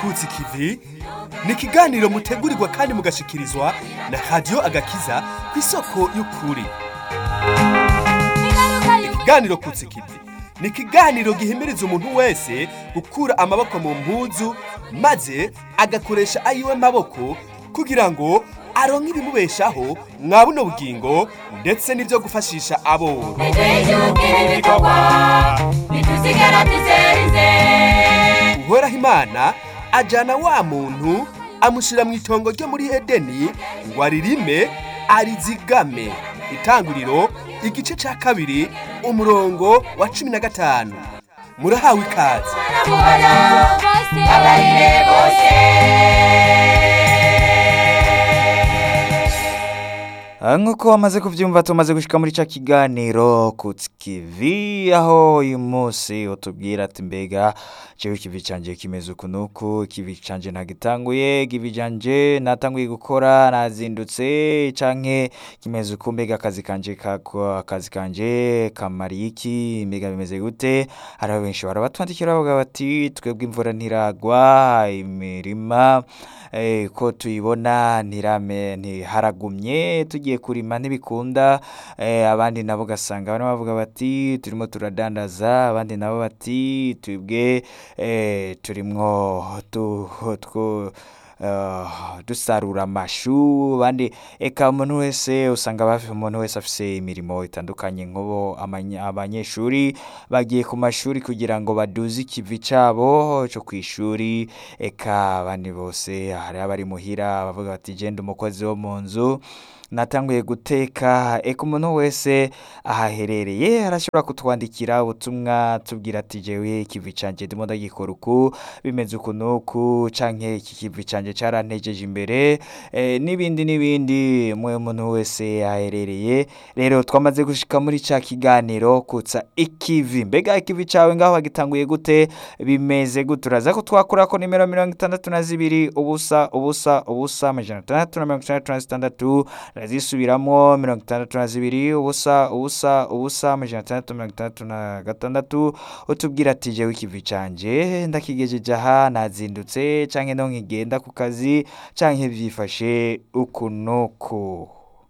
kutsi kivi ni ikiganiro mutegurirwa kandi mugashikirizwa na radiyo agakiza ku isoko y'ukuri ikiganiro kutsi kivi ni ikiganiro gihimiriza umuntu wese gukura amaboko mu mpuzu maze agakoresha ayiwe maboko kugira ngo aronke ibimubeshaho mwa buno bugingo ndetse n'ibyo gufashisha aboro uhoraho imana ajana wa muntu amushyira mu itongo ryo muri edeni ngo aririme arizigame itanguriro igice cya kabiri umurongo wa cumi na gatanu murahawe ikaze Ah, nk'uko wamaze kubyumva tumaze gushika muri ca kiganiro ku kivi aho uyu munsi utubwira ati mbega jewe ikivi canje kimeze uku nuku ikivi canje ntagitanguye ikivi canje natanguye gukora nazindutse canke kimeze uku mbega akazi kanje kako akazi kanje kamariye iki mbega bimeze gute hari benshi barabatwandikira bavuga bati twebwe imvura ntiragwa imirima eh, ko tuyibona ntirame ntiharagumye tugiye kurima ntibikunda eh, abandi nabo ugasanga barimo bavuga bati turimo turadandaza abandi nabo bati twebwe eh, turimwo tu, tu, Uh, dusarura amashu abandi eka umuntu wese usanga bafi umuntu wese afise imirimo itandukanye nk'ubo amanya- abanyeshuri bagiye ku mashuri kugira ngo baduze ikivi cabo cyo ku ishuri eka abandi bose hari abari muhira bavuga bati genda umukozi wo mu nzu natanguye guteka eka umuntu wese ahaherereye arashobora kutwandikira ubutumwa tubwira ati jewe ikivi canje ndimo ndagikora uku bimeze uku nuku canke iki kivi canje carantejeje imbere eh, n'ibindi n'ibindi mwe umuntu wese aherereye rero twamaze gushika muri ca kiganiro kutsa ikivi mbega ikivi cawe ngaho wagitanguye gute bimeze gute uraza ko twakurako nimero mirongo itandatu na zibiri ubusa ubusa ubusa amajana atandatu na mirongo itandatu na zitandatu razisubiramo mirongo itandatu na zibiri ubusa ubusa ubusa amajana atandatu na mirongo itandatu na gatandatu utubwira ati jewe ikivi canje ndakigejeje aha nazindutse canke no nkigenda ku kazi canke vyifashe uku nuku